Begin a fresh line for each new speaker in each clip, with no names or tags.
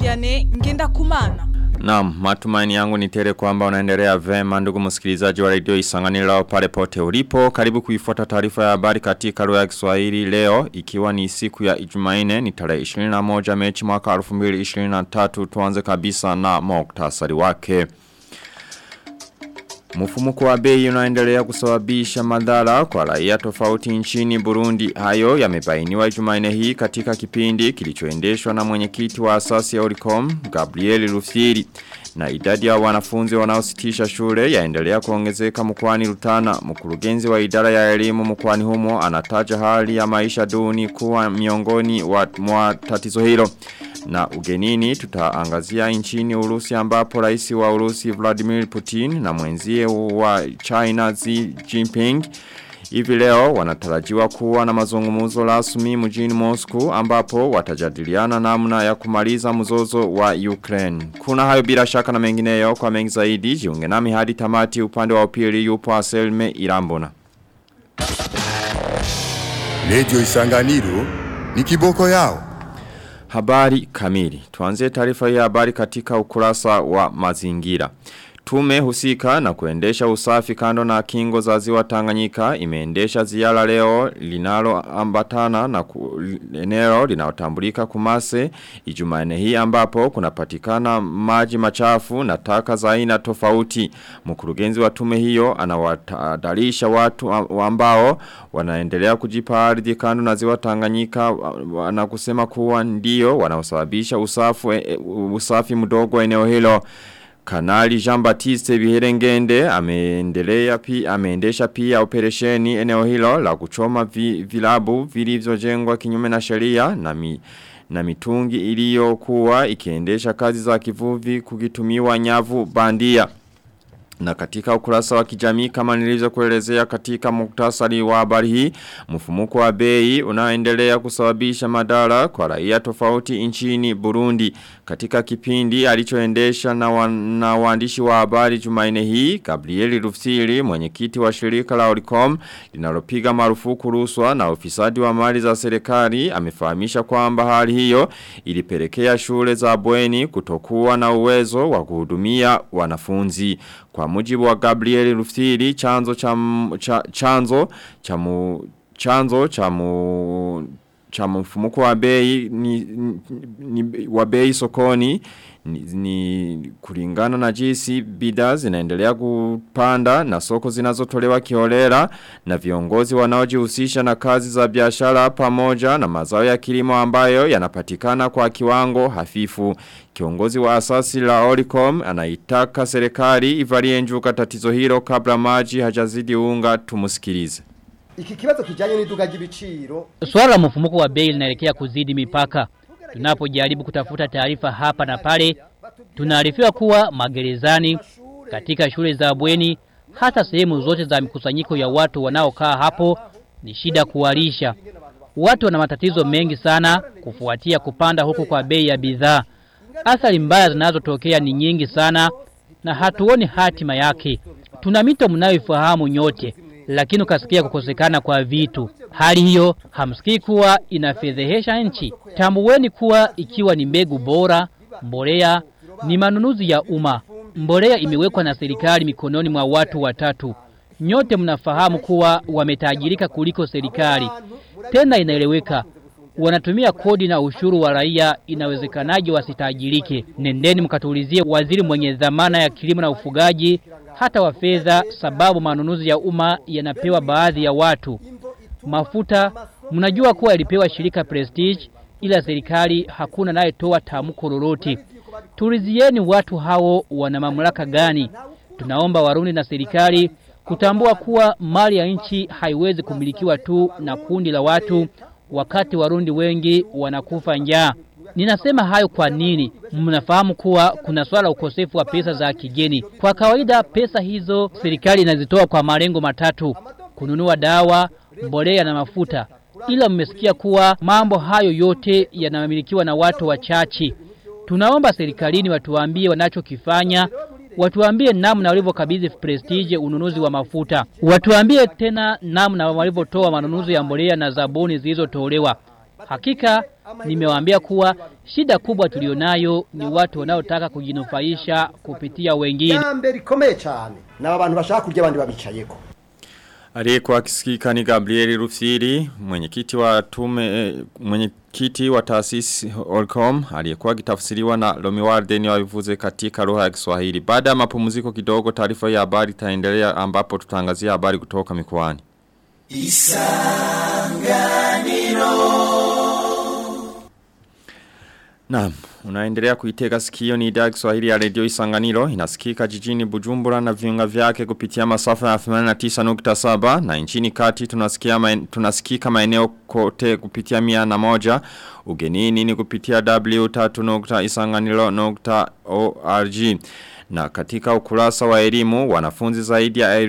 Vianney Ngendakumana.
Naam, matumaini yangu ni tele kwamba unaendelea vema ndugu msikilizaji wa radio Isanganiro pale pote ulipo. Karibu kuifuata taarifa ya habari katika lugha ya Kiswahili leo ikiwa ni siku ya Ijumanne ni tarehe 21 Machi mwaka 2023 tuanze kabisa na muktasari wake. Mfumuko wa bei unaendelea kusababisha madhara kwa raia tofauti nchini Burundi. Hayo yamebainiwa Jumanne hii katika kipindi kilichoendeshwa na mwenyekiti wa asasi ya Oricom, Gabriel Rufiri. Na idadi ya wanafunzi wanaositisha shule yaendelea kuongezeka mkoani Rutana. Mkurugenzi wa idara ya elimu mkoani humo anataja hali ya maisha duni kuwa miongoni wa mwa tatizo hilo. Na ugenini tutaangazia nchini Urusi ambapo rais wa Urusi Vladimir Putin na mwenzie wa China Xi Jinping Hivi leo wanatarajiwa kuwa na mazungumuzo rasmi mjini Moscow ambapo watajadiliana namna ya kumaliza mzozo wa Ukraine. Kuna hayo bila shaka na mengineyo kwa mengi zaidi jiunge nami hadi tamati upande wa upili yupo Aselme Irambona.
Radio Isanganiro ni kiboko yao.
Habari kamili. Tuanzie taarifa ya habari katika ukurasa wa mazingira. Tume husika na kuendesha usafi kando na kingo za ziwa Tanganyika imeendesha ziara leo linalo ambatana na ku, eneo linalotambulika kumase Ijumanne hii ambapo kunapatikana maji machafu na taka za aina tofauti. Mkurugenzi wa tume hiyo anawatadarisha watu ambao wanaendelea kujipa ardhi kando na ziwa Tanganyika na kusema kuwa ndio wanaosababisha usafi usafi mdogo eneo hilo. Kanali Jean Baptiste Biherengende ameendelea pia ameendesha pia operesheni eneo hilo la kuchoma vi, vilabu vilivyojengwa kinyume na sheria na mi, na mitungi iliyokuwa ikiendesha kazi za kivuvi kukitumiwa nyavu bandia. Na katika ukurasa wa kijamii kama nilivyo kuelezea katika muktasari wa habari hii, mfumuko wa bei unaendelea kusababisha madara kwa raia tofauti nchini Burundi. Katika kipindi alichoendesha na, wa, na waandishi wa habari Jumanne hii, Gabriel Rufsiri, mwenyekiti wa shirika la Oricom, linalopiga marufuku rushwa na ufisadi wa mali za serikali, amefahamisha kwamba hali hiyo ilipelekea shule za bweni kutokuwa na uwezo wa kuhudumia wanafunzi. Kwa mujibu wa Gabriel Rufsiri, chanzo cha, cha chanzo cha mu, chanzo cha mu, cha mfumuko wa bei ni, ni, ni wa bei sokoni ni, ni kulingana na jinsi bidhaa zinaendelea kupanda na soko zinazotolewa kiholera na viongozi wanaojihusisha na kazi za biashara pamoja na mazao ya kilimo ambayo yanapatikana kwa kiwango hafifu. Kiongozi wa asasi la Oricom anaitaka serikali ivalie njuka tatizo hilo kabla maji hajazidi unga tumusikilize.
Iki kibazo kijanye n'iduka ry'ibiciro.
Swala la mfumuko wa bei linaelekea kuzidi mipaka. Tunapojaribu kutafuta taarifa hapa na pale, tunaarifiwa kuwa magerezani, katika shule za bweni, hata sehemu zote za mikusanyiko ya watu wanaokaa hapo ni shida kuwalisha. Watu wana matatizo mengi sana kufuatia kupanda huku kwa bei ya bidhaa. Athari mbaya zinazotokea ni nyingi sana na hatuoni hatima yake. Tuna mito mnayoifahamu nyote lakini ukasikia kukosekana kwa vitu. Hali hiyo hamsikii kuwa inafedhehesha nchi. Tambueni kuwa ikiwa ni mbegu bora, mbolea ni manunuzi ya umma. Mbolea imewekwa na serikali mikononi mwa watu watatu. Nyote mnafahamu kuwa wametajirika kuliko serikali. Tena inaeleweka wanatumia kodi na ushuru wa raia inawezekanaje wasitajirike. Nendeni mkatulizie waziri mwenye dhamana ya kilimo na ufugaji hata wa fedha sababu manunuzi ya umma yanapewa baadhi ya watu. Mafuta mnajua kuwa ilipewa shirika Prestige ila serikali hakuna naye toa tamko lolote. Tulizieni watu hao wana mamlaka gani? Tunaomba Warundi na serikali kutambua kuwa mali ya nchi haiwezi kumilikiwa tu na kundi la watu wakati Warundi wengi wanakufa njaa. Ninasema hayo kwa nini? Mnafahamu kuwa kuna swala ukosefu wa pesa za kigeni. Kwa kawaida pesa hizo serikali inazitoa kwa malengo matatu: kununua dawa, mbolea na mafuta. Ila mmesikia kuwa mambo hayo yote yanamilikiwa na watu wachache. Tunaomba serikalini watuambie wanachokifanya, watuambie namna walivyokabidhi prestige ununuzi wa mafuta. Watuambie tena namna walivyotoa manunuzi ya mbolea na zabuni zilizotolewa. Hakika nimewaambia kuwa shida kubwa tulionayo ni watu wanaotaka kujinufaisha kupitia wengine.
Jambe rikomeye cyane naba bantu bashaka kurya abandi babicayeko.
Aliyekuwa akisikika ni Gabrieli Rufiri, mwenyekiti wa tume eh, mwenyekiti wa taasisi Olcom, aliyekuwa akitafsiriwa na Lomiwarde ni wavivuze katika lugha ya Kiswahili. Baada ya mapumziko kidogo taarifa ya habari itaendelea ambapo tutangazia habari kutoka mikoani. Naam, unaendelea kuitega sikio ni idhaa ya Kiswahili ya Radio Isanganiro inasikika jijini Bujumbura na viunga vyake kupitia masafa ya 89.7 na nchini kati tunasikia maen, tunasikika maeneo kote kupitia mia na moja ugenini ni kupitia w3.isanganiro.org na katika ukurasa wa elimu, wanafunzi zaidi ya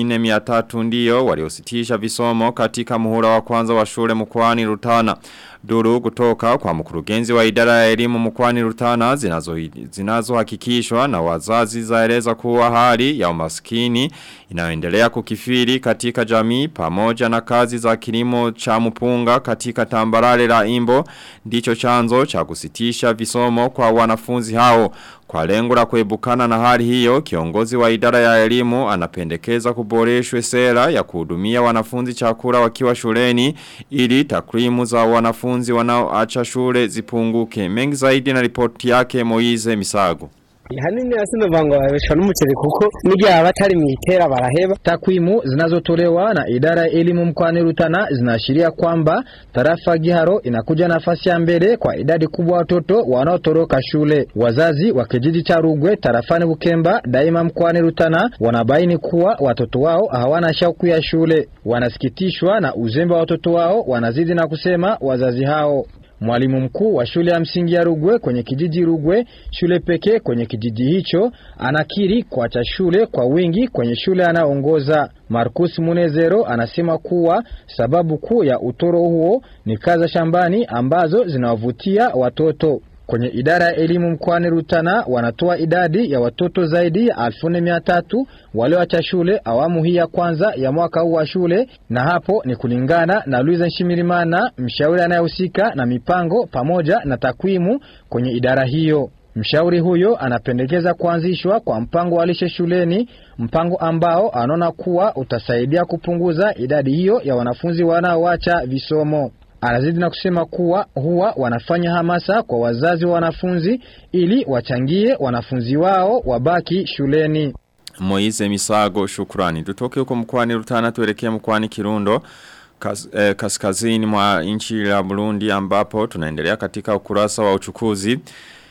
1400 ndiyo waliositisha visomo katika muhula wa kwanza wa shule mkwani Rutana. Duru kutoka kwa mkurugenzi wa idara ya elimu mkwani Rutana zinazo, zinazo hakikishwa na wazazi zaeleza kuwa hali ya umaskini inayoendelea kukifiri katika jamii pamoja na kazi za kilimo cha mpunga katika tambarare la imbo ndicho chanzo cha kusitisha visomo kwa wanafunzi hao. Kwa lengo la kuebukana na hali hiyo, kiongozi wa idara ya elimu anapendekeza kuboreshwe sera ya kuhudumia wanafunzi chakula wakiwa shuleni ili takwimu za wanafunzi wanaoacha shule zipunguke. Mengi zaidi na ripoti yake Moize Misago.
hanini asino vango babeshwa n'umuceri kuko n'igihe abatari mwitera baraheba
Takwimu zinazotolewa na idara ya elimu mkoani Rutana zinaashiria kwamba tarafa Giharo inakuja nafasi ya mbele kwa idadi kubwa watoto wanaotoroka shule. Wazazi wa kijiji cha Rugwe tarafani Bukemba daima mkoani Rutana wanabaini kuwa watoto wao hawana shauku ya shule. Wanasikitishwa na uzembe wa watoto wao, wanazidi na kusema wazazi hao Mwalimu mkuu wa shule ya msingi ya Rugwe kwenye kijiji Rugwe, shule pekee kwenye kijiji hicho, anakiri kuacha shule kwa wingi kwenye shule anayoongoza. Marcus Munezero anasema kuwa sababu kuu ya utoro huo ni kazi za shambani ambazo zinawavutia watoto. Kwenye idara ya elimu mkoani Rutana wanatoa idadi ya watoto zaidi ya elfu nne mia tatu walioacha shule awamu hii ya kwanza ya mwaka huu wa shule, na hapo ni kulingana na Luiza Nshimirimana, mshauri anayehusika na mipango pamoja na takwimu kwenye idara hiyo. Mshauri huyo anapendekeza kuanzishwa kwa mpango wa lishe shuleni, mpango ambao anaona kuwa utasaidia kupunguza idadi hiyo ya wanafunzi wanaoacha visomo. Anazidi na kusema kuwa huwa wanafanya hamasa kwa wazazi wa wanafunzi ili wachangie wanafunzi wao wabaki shuleni.
Moize Misago shukrani. Tutoke huko mkwani Rutana tuelekea mkwani Kirundo kas, eh, kaskazini mwa nchi la Burundi ambapo tunaendelea katika ukurasa wa uchukuzi.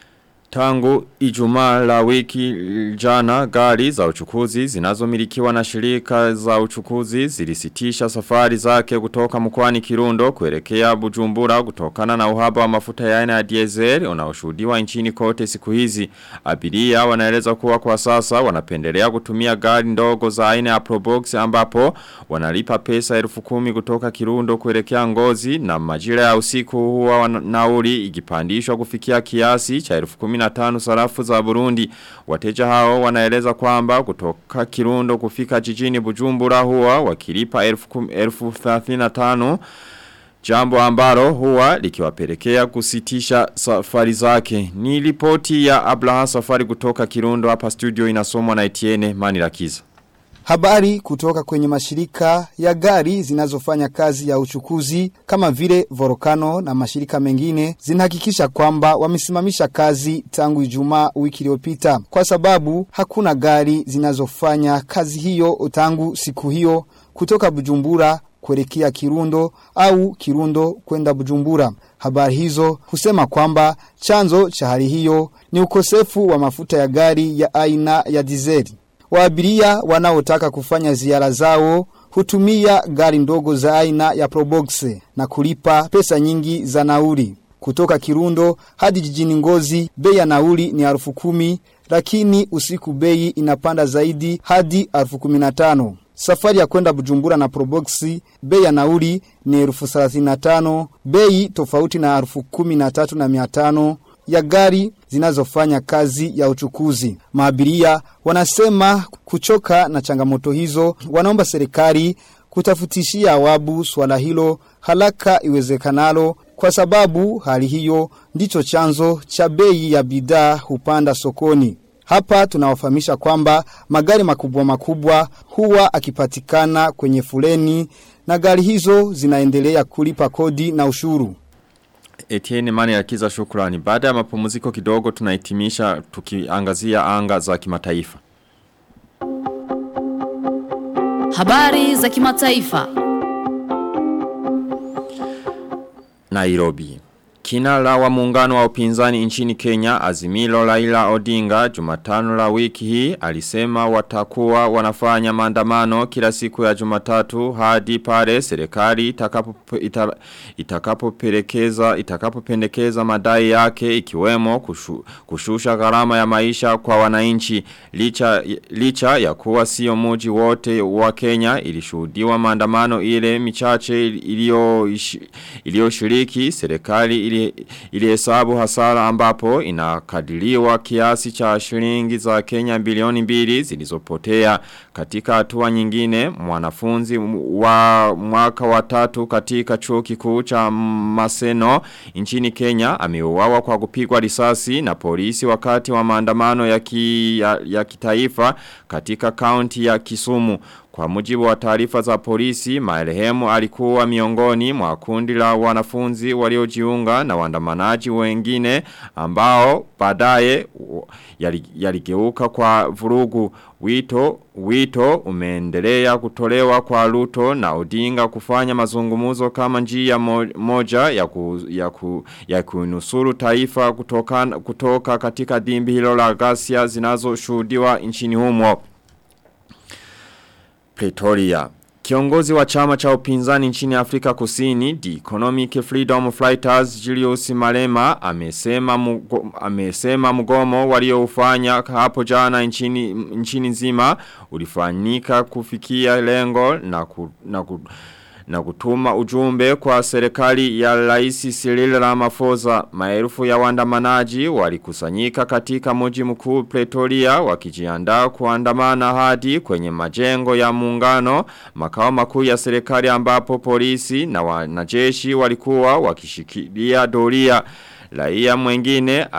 Tangu ijumaa la wiki jana gari za uchukuzi zinazomilikiwa na shirika za uchukuzi zilisitisha safari zake kutoka mkoani Kirundo kuelekea Bujumbura kutokana na uhaba wa mafuta ya aina ya diesel unaoshuhudiwa nchini kote siku hizi. Abiria wanaeleza kuwa kwa sasa wanapendelea kutumia gari ndogo za aina ya Probox ambapo wanalipa pesa elfu kumi kutoka Kirundo kuelekea Ngozi na majira ya usiku huwa nauli ikipandishwa kufikia kiasi cha elfu kumi 15 sarafu za Burundi. Wateja hao wanaeleza kwamba kutoka Kirundo kufika jijini Bujumbura huwa wakilipa elfu 35 Jambo ambalo huwa likiwapelekea kusitisha safari zake. Ni ripoti ya Abraha safari kutoka Kirundo hapa studio inasomwa na Etienne Manirakiza.
Habari kutoka kwenye mashirika ya gari zinazofanya kazi ya uchukuzi kama vile Volcano na mashirika mengine zinahakikisha kwamba wamesimamisha kazi tangu Ijumaa wiki iliyopita kwa sababu hakuna gari zinazofanya kazi hiyo tangu siku hiyo kutoka Bujumbura kuelekea Kirundo au Kirundo kwenda Bujumbura. Habari hizo husema kwamba chanzo cha hali hiyo ni ukosefu wa mafuta ya gari ya aina ya dizeli. Waabiria wanaotaka kufanya ziara zao hutumia gari ndogo za aina ya Probox na kulipa pesa nyingi za nauli. Kutoka Kirundo hadi jijini Ngozi bei ya nauli ni elfu kumi lakini usiku bei inapanda zaidi hadi elfu kumi na tano. Safari ya kwenda Bujumbura na Probox bei ya nauli ni elfu thelathini na tano, bei tofauti na elfu kumi na tatu na mia tano ya gari zinazofanya kazi ya uchukuzi. Maabiria wanasema kuchoka na changamoto hizo, wanaomba serikali kutafutishia awabu swala hilo haraka iwezekanalo kwa sababu hali hiyo ndicho chanzo cha bei ya bidhaa hupanda sokoni. Hapa tunawafahamisha kwamba magari makubwa makubwa huwa akipatikana kwenye fuleni na gari hizo zinaendelea kulipa kodi na ushuru.
Etienne Mane ya kiza shukrani. Baada ya mapumziko kidogo tunahitimisha tukiangazia anga za kimataifa.
Habari za kimataifa.
Nairobi. Kinara wa muungano wa upinzani nchini Kenya Azimilo Laila Odinga Jumatano la wiki hii alisema watakuwa wanafanya maandamano kila siku ya Jumatatu hadi pale serikali itakapo ita, itakapopelekeza itakapopendekeza madai yake ikiwemo kushu, kushusha gharama ya maisha kwa wananchi licha licha ya kuwa sio muji wote wa Kenya ilishuhudiwa maandamano ile michache iliyo iliyoshiriki serikali ili ilihesabu hasara ambapo inakadiriwa kiasi cha shilingi za Kenya bilioni mbili zilizopotea katika hatua nyingine mwanafunzi wa mwaka wa tatu katika chuo kikuu cha Maseno nchini Kenya ameuawa kwa kupigwa risasi na polisi wakati wa maandamano ya, ki, ya, ya kitaifa katika kaunti ya Kisumu kwa mujibu wa taarifa za polisi, marehemu alikuwa miongoni mwa kundi la wanafunzi waliojiunga na waandamanaji wengine ambao baadaye yaligeuka kwa vurugu. Wito, wito umeendelea kutolewa kwa Ruto na Odinga kufanya mazungumuzo kama njia moja ya, ku, ya, ku, ya kunusuru taifa kutoka, kutoka katika dimbi hilo la ghasia zinazoshuhudiwa nchini humo. Pretoria. Kiongozi wa chama cha upinzani nchini Afrika Kusini, The Economic Freedom Fighters Julius Malema amesema mugo, amesema mgomo walioufanya hapo jana nchini nchini nzima ulifanyika kufikia lengo na ku, na ku, na kutuma ujumbe kwa serikali ya Rais Cyril Ramaphosa. Maelfu ya waandamanaji walikusanyika katika mji mkuu Pretoria wakijiandaa kuandamana hadi kwenye majengo ya muungano makao makuu ya serikali ambapo polisi na wanajeshi walikuwa wakishikilia doria. Raia mwengine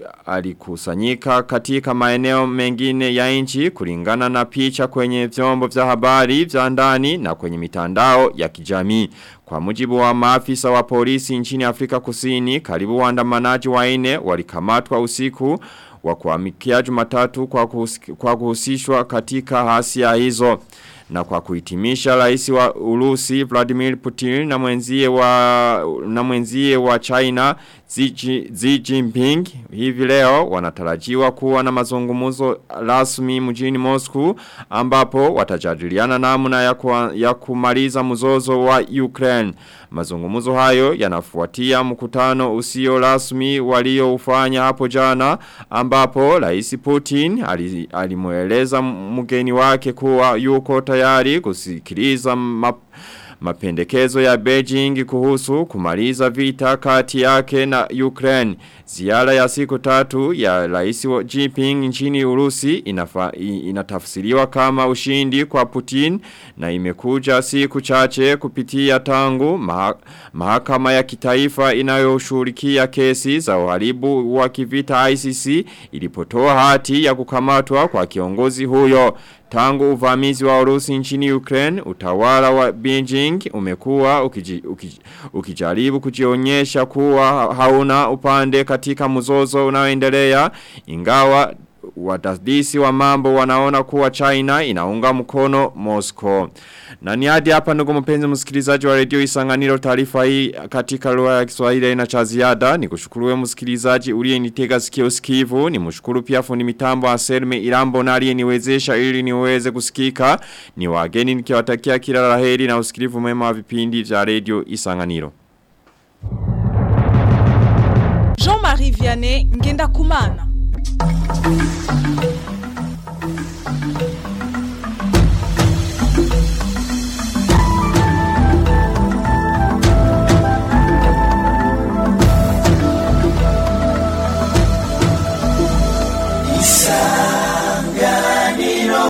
alikusanyika katika maeneo mengine ya nchi kulingana na picha kwenye vyombo vya habari vya ndani na kwenye mitandao ya kijamii. Kwa mujibu wa maafisa wa polisi nchini Afrika Kusini, karibu waandamanaji waine walikamatwa usiku wa kuamikia Jumatatu kwa, kwa kuhusishwa katika hasia hizo. Na kwa kuhitimisha rais wa Urusi Vladimir Putin na mwenzie wa na mwenzie wa China Xi, Xi Jinping hivi leo wanatarajiwa kuwa na mazungumzo rasmi mjini Moscow ambapo watajadiliana namna ya, kwa, ya kumaliza mzozo wa Ukraine. Mazungumzo hayo yanafuatia mkutano usio rasmi walioufanya hapo jana ambapo Rais Putin alimueleza mgeni wake kuwa yuko tayari kusikiliza map mapendekezo ya Beijing kuhusu kumaliza vita kati yake na Ukraine. Ziara ya siku tatu ya rais wa Jinping nchini Urusi inafa, inatafsiriwa kama ushindi kwa Putin na imekuja siku chache kupitia tangu maha, mahakama ya kitaifa inayoshughulikia kesi za uharibu wa kivita ICC ilipotoa hati ya kukamatwa kwa kiongozi huyo. Tangu uvamizi wa Urusi nchini Ukraine, utawala wa Beijing umekuwa ukiji, ukiji, ukijaribu kujionyesha kuwa hauna upande katika mzozo unaoendelea ingawa wadadisi wa mambo wanaona kuwa China inaunga mkono Moscow. Na ni hadi hapa ndugu mpenzi msikilizaji wa redio Isanganiro taarifa hii katika lugha ya Kiswahili ina cha ziada. Nikushukuru msikilizaji uliyenitega sikio sikivu. Nimshukuru pia fundi mitambo Anselme Irambo na aliyeniwezesha ili niweze kusikika. Ni wageni nikiwatakia kila laheri na usikilivu mwema wa vipindi vya redio Isanganiro.
Jean-Marie Vianney ngenda kumana.